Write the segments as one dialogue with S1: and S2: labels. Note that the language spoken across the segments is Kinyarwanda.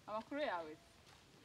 S1: amakuru yawe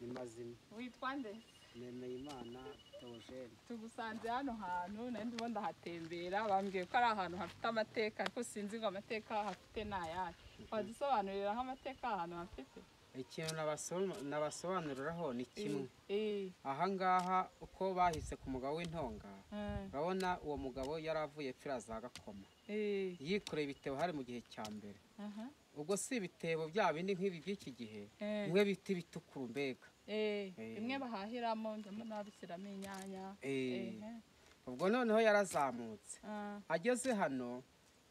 S2: ni mazima
S1: witwa nde
S2: nemeye imana teogene
S1: tugusanze hano hantu nari ndimo ndahatembera bambwiye ko ari ahantu hafite amateka ariko sinzi ngo amateka hafite ni ayahe wadusobanuriraho amateka ahantu hafite
S2: ikintu nabaso- nabasobanuriraho ni kimwe
S1: Eh,
S2: aha ngaha uko bahise ku mugabo w'intonga
S1: eh,
S2: urabona uwo mugabo yari avuye pfiraza agakoma
S1: eh,
S2: yikoreye ibitebo hari mu gihe cya mbere
S1: aha,
S2: ubwo si ibitebo bya bindi nk'ibi by'iki gihe
S1: eh,
S2: bimwe bita ibitukura mbega
S1: eh,
S2: Eh.
S1: bimwe bahahiramo ndabona babishyiramo inyanya
S2: Eh,
S1: eh, eh,
S2: ubwo noneho yarazamutse
S1: ah,
S2: ageze hano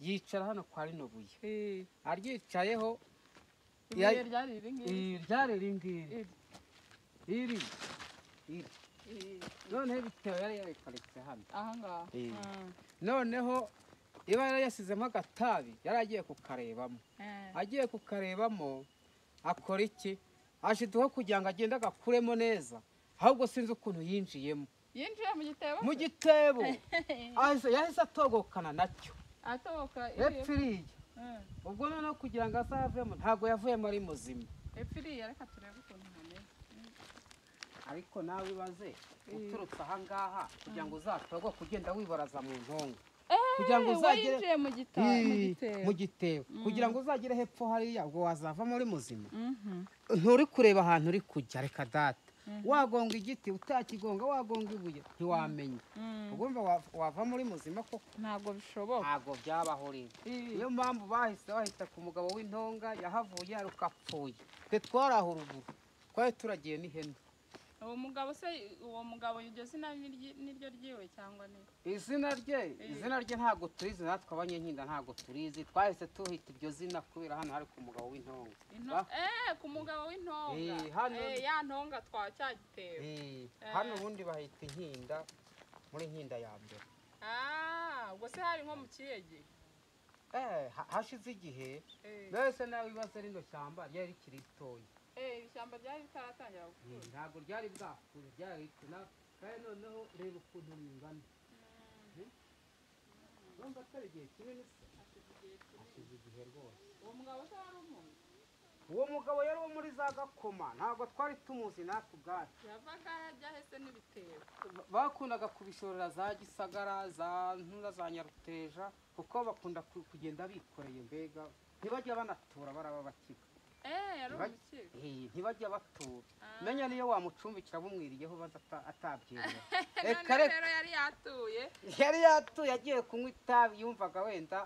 S2: yicara hano kwa rino buye
S1: eh.
S2: aryicayeho Ya-
S1: ibuye ryari iri ngiri
S2: iri ryari ringiri
S1: Iri.
S2: iri iri
S1: Eh,
S2: noneho ibitebo yari yabiparitse hano
S1: aha ngaha
S2: Eh.
S1: ah,
S2: noneho iba yari yasizemo agatabi yari agiye kukarebamo
S1: eh,
S2: agiye kukarebamo akora iki ashiduho kugira ngo agende agakuremo neza ahubwo sinzi ukuntu yinjiyemo
S1: yinjiye mu gitebo
S2: mu
S1: se?
S2: gitebo ahise- yahise atogokana nacyo
S1: atoboka
S2: hepfo iriya
S1: Eh.
S2: ubwo noneho kugira ngo azavemo ntabwo yavuyemo ari muzima
S1: epfo iriya reka turebe ukuntu hameze
S2: ariko nawe ibaze
S1: Mm.
S2: uturutse aha ngaha kugira ngo uzatogo kugenda wibaraza mu ntonga
S1: Eh,
S2: kugira ngo uzagere
S1: wayinjiye mu gita mu
S2: Ii,
S1: gitebo
S2: mu gitebo kugira ngo uzagere hepfo hariya ubwo wazavamo uri muzima
S1: Mhm.
S2: nturi kureba ahantu uri kujya reka data wagonga igiti utakigonga wagonga ibuye ntiwamenya
S1: Mm.
S2: ugomba wa- wavamo uri muzima koko
S1: ntabwo bishoboka
S2: ntabwo byabaho rimwe
S1: Ii,
S2: niyo mpamvu bahise bahita ku mugabo w'intonga yahavuye aruka apfuye twe twari aho ruguru twari turagiye n'ihene
S1: uwo mugabo se uwo mugabo iryo zina ni ryi- ni ryo ryiwe cyangwa ni
S2: izina rye izina rye ntabwo turizi natwe abanyenkinda ntabwo turizi twahise tuhita iryo zina kubera hano hari ku mugabo w'intonga
S1: Into- eh ku mugabo w'intonga
S2: Ii, hano-
S1: Eh, ya ntonga twacyagitewe
S2: Eh, hano ubundi bahita inkinda muri nkinda ya mbere
S1: ah ubwo se hari nko mu kihe gihe
S2: Eh, ha- hashize igihe
S1: Eh,
S2: mbese nawe ibibazo rino shyamba ryari rikiri ritoya
S1: eh, iri shyamba ryari ritaratangira
S2: Eh,
S1: gukura
S2: ntabwo ryari bwakure ryari rikina kandi noneho reba ukuntu ringana Eh? urumva atari igihe kinini se hashize igihe rwose
S1: uwo mugabo se wari umuntu
S2: uwo mugabo yari uwo muri za gakoma ntabwo twari tumuzi natwe ubwacu
S1: yavaga hajya hese n'ibitebo
S2: Ba- bakundaga kubishorera za gisagara za ntunda za nyaruteja kuko bakunda ku- kugenda bikoreye mbega ntibajya banatura baraba bakiga
S1: eh yari
S2: Ntibaj-
S1: umukire
S2: Eh, ntibajya batura
S1: Ah.
S2: menya niyo wamucumbikira bumwiriyeho baza ata- atabyemera
S1: none
S2: reka reka
S1: rero yari yatuye
S2: yari yatuye agiye kunywa itabi yumvaga wenda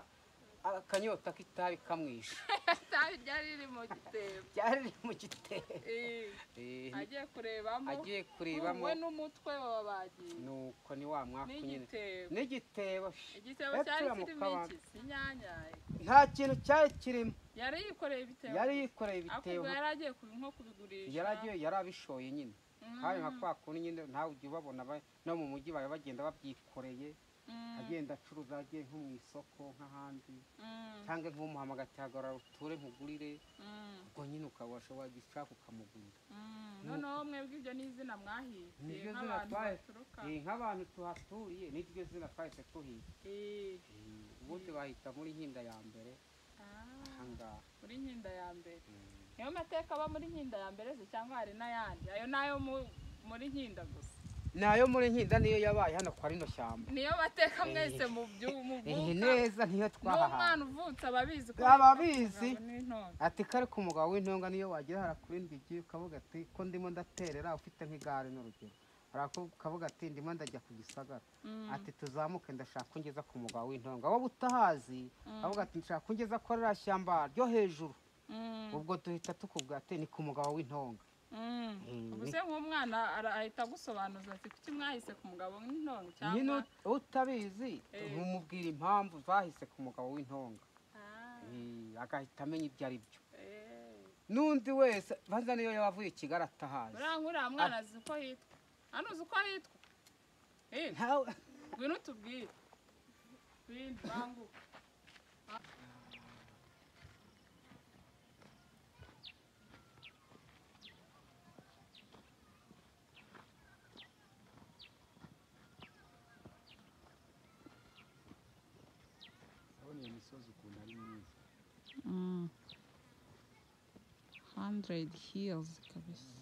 S2: akanyota k'itabi kamwishe
S1: itabi ryari riri mu gitebo
S2: ryari riri mu gitebo
S1: Eh,
S2: Eh,
S1: agiye kurebamo
S2: agiye kurebamo
S1: we n'umutwe baba bagiye
S2: nuko ni wa mwaka nyine
S1: n'igitebo
S2: n'igitebo shi.
S1: igitebo
S2: Hepfo
S1: cyari
S2: ya
S1: kirimo
S2: Mukabanga.
S1: iki inyanya
S2: nta kintu cyari kirimo
S1: yari yikoreye ibitebo
S2: yari yikoreye
S1: ariko
S2: ibitebo
S1: ubwo yari agiye kubi- nko kubigurisha
S2: yari agiye yari abishoye nyine
S1: Mm,
S2: hari nka kwa kundi nyine nawe ujya ubabona ba- no mu mujyi baba bagenda babyikoreye
S1: mm,
S2: agenda acuruza agiye nko mu isoko nk'ahandi
S1: mm,
S2: cyangwa nk'umuhamagara atihagara uture nkugurire
S1: mm,
S2: ubwo nyine ukabasha wagishaka ukamugurira
S1: mm. noneho mwebwe ibyo ni izina mwahize
S2: Niryo zina
S1: nk'abantu
S2: twahi-
S1: baturuka
S2: Eh, nk'abantu tuhaturiye niryo zina twahise tuhiga
S1: Eh,
S2: Eh, ubundi bahita muri nkinda ya mbere aha
S1: ah,
S2: ngaha
S1: muri nkinda ya mbere
S2: Mm.
S1: niyo mateka aba muri nkinda ya mbere se cyangwa hari n'ayandi ayo ni ayo mu- muri nkinda gusa
S2: nayo muri nkinda niyo yabaye hano kwa rino shyamba
S1: niyo bateka mwese mu
S2: Eh,
S1: by'umuvuka
S2: neza niyo twahahaye
S1: n'umwana uvutse ababizi
S2: Ababizi.
S1: n'intonga
S2: ati kare ku mugabo w'intonga niyo wagira harakurindwa igihe ukavuga ati ko ndimo ndaterera ufite nk'igare n'urugero haraku- ukavuga ati ndimo ndajya ku gisagara ati tuzamuke ndashaka ko ngeza ku mugabo w'intonga wowe utahazi avuga ati nshaka ko ngeza ko ririya shyamba ryo hejuru ubwo duhita tukubwira ati ni ku mugabo w'intonga
S1: ubu se nk'umwana ara- ahita agusobanuza ati kuki mwahise ku mugabo w'intonga
S2: nyine
S1: cyangwa
S2: ut- utabizi
S1: Eh.
S2: ntumubwira impamvu zahise ku mugabo w'intonga
S1: Ah,
S2: Eh, agahita amenya ibyo ari byo
S1: eh.
S2: n'undi wese banza niyo yaba avuye kigali atahazi
S1: buriya nk'uriya mwana azi uko hitwa hano uzi uko hitwa Eh,
S2: Ntawe-
S1: ngwino utubwire bindi banguka
S3: urabona iyo misozi ukuntu ari myiza
S1: Mm. Hanze hundred years kabisa